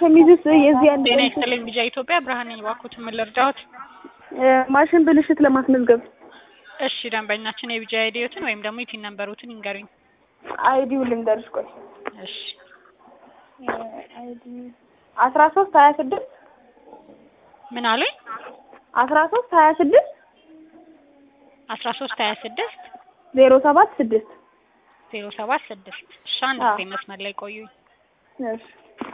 ሸሚዝስ የዚህ አንድ ጤና ይስጥልኝ ቢጃ ኢትዮጵያ ብርሃን ነኝ። እባክዎት ምን ልርዳዎት? ማሽን ብልሽት ለማስመዝገብ እሺ ደንበኛችን የቢጃ አይዲዎትን ወይም ደግሞ የቲን ነምበሮትን ይንገሩኝ። አይዲው ልንገርሽ ቆይ እሺ አይዲ አስራ ሶስት ሀያ ስድስት ምን አሉኝ? አስራ ሶስት ሀያ ስድስት አስራ ሶስት ሀያ ስድስት ዜሮ ሰባት ስድስት ዜሮ ሰባት ስድስት እሺ አንድ አዎ። ጊዜ መስመር ላይ ቆዩኝ። እሺ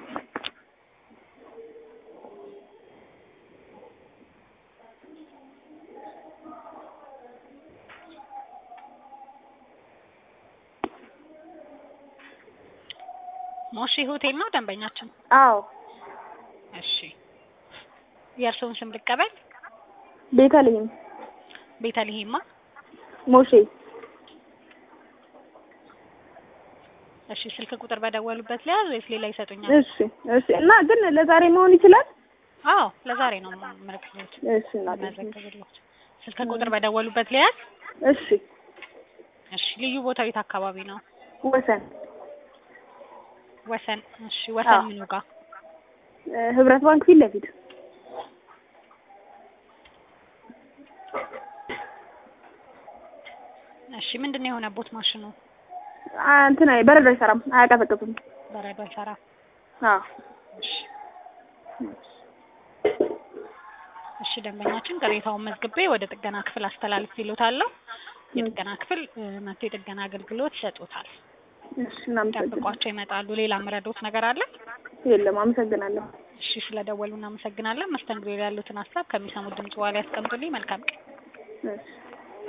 ሞሺ ሆቴል ነው ደንበኛችን? አዎ እሺ የእርስዎን ስም ልቀበል? ቤተልሔም ቤተልሔማ ሞሼ እሺ ስልክ ቁጥር በደወሉበት ሊያዝ ወይስ ሌላ ይሰጡኛል? እሺ እሺ እና ግን ለዛሬ መሆን ይችላል አዎ ለዛሬ ነው ምልክት እሺ እናቴ መዘግብሎት ስልክ ቁጥር በደወሉበት ሊያዝ እሺ እሺ ልዩ ቦታው የት አካባቢ ነው? ወሰን ወሰን እሺ ወሰን አዎ። ምኑ ጋር? እ ህብረት ባንክ ፊት ለፊት እሺ ምንድን ነው የሆነቦት ማሽኑ? አ እንትን አይ በረዶ አይሰራም አያቀዘቅዝም በረዶ አይሰራ። አዎ እሺ እሺ ደንበኛችን ቅሬታውን መዝግቤ ወደ ጥገና ክፍል አስተላልፍ ይሉታለሁ። የጥገና ክፍል እ መጥቶ የጥገና አገልግሎት ይሰጡታል። እሺ እናመሰግናለን ጠብቋቸው ይመጣሉ። ሌላ ምረዶት ነገር አለ? የለም አመሰግናለሁ እሺ ስለደወሉ እናመሰግናለን። መስተንግዶ ላይ ያሉትን ሀሳብ ከሚሰሙት ድምጽ በኋላ ያስቀምጡልኝ። መልካም ቀን። እሺ